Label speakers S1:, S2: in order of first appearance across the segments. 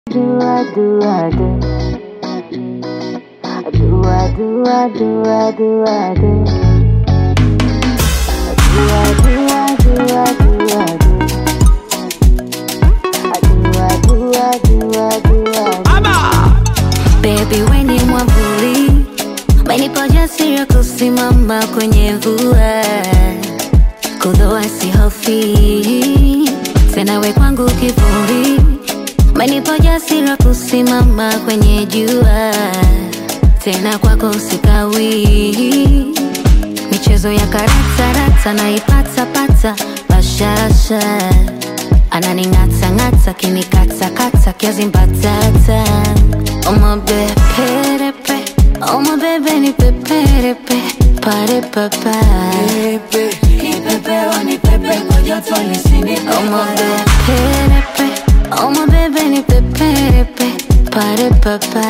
S1: do I do I do I do I do I do I do I do I do I do I do I do I do I do I do I do I do
S2: Baby we ni mwavuli, umenipa ujasiri wa kusimama kwenye mvua, kudhoa sihofi tena, we kwangu kivuli, umenipa ujasiri wa kusimama kwenye jua, tena kwako sikawi, michezo ya karata rata naipata pata bashasha ananing'ata ng'ata kinikata kata kiazi mbatata omabeperepe omabebe ni peperepe pare papa omabeperepe omabebe ni peperepe pare papa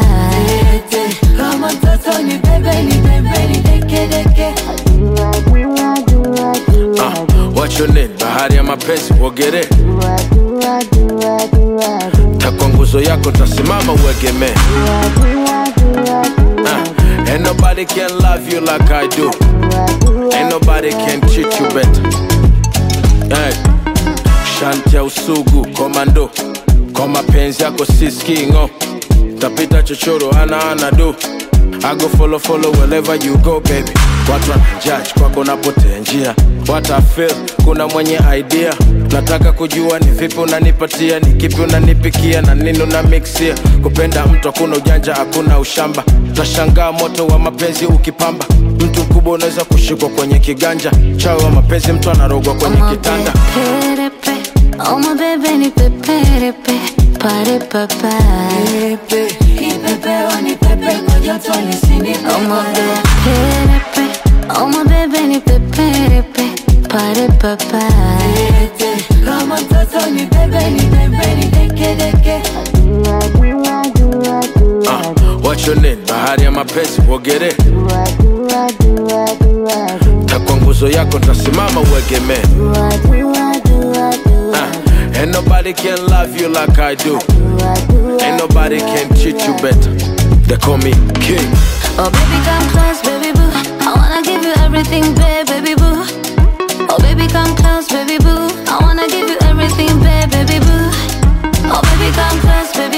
S1: do I do I do I do I
S3: Uh,
S1: do
S3: what's your name? Bahari ya mapenzi uogere,
S1: do I do I do I do I do
S3: takwa nguzo yako tasimama uegemee.
S1: do I do I do I do
S3: Uh, ain't nobody can love you like I do.
S1: I do
S3: Ain't nobody can treat you better. Hey. Shanti ya usugu komando, kwa mapenzi yako siskingo, tapita chochoro ana ana do. I go follow follow wherever you go baby. Watu wanajudge kwako napotea njia, what I feel, kuna mwenye idea. Nataka kujua ni vipi unanipatia, ni kipi unanipikia na nini una mixia. Kupenda mtu hakuna ujanja, hakuna ushamba, tashangaa moto wa mapenzi ukipamba. Mtu mkubwa unaweza kushikwa kwenye kiganja, chawi wa mapenzi mtu anarogwa kwenye kitanda.
S2: omabeperepe omabebe ni peperepe pare papa omabeperepe omabebe ni peperepe pare papa
S1: do I do I do I do I
S3: Uh,
S1: do
S3: what's your name? Bahari ya mapenzi uogere,
S1: do I do I do I do I do
S3: takwa nguzo yako tasimama uegemee.
S1: do I do I do I do I
S3: Uh, ain't nobody can love you like I do.
S1: do I do I
S3: Ain't nobody can treat you better. They call me king.
S2: Oh baby come close baby boo I wanna give you everything babe baby boo Oh baby come close baby boo I wanna give you everything babe baby boo Oh baby come close baby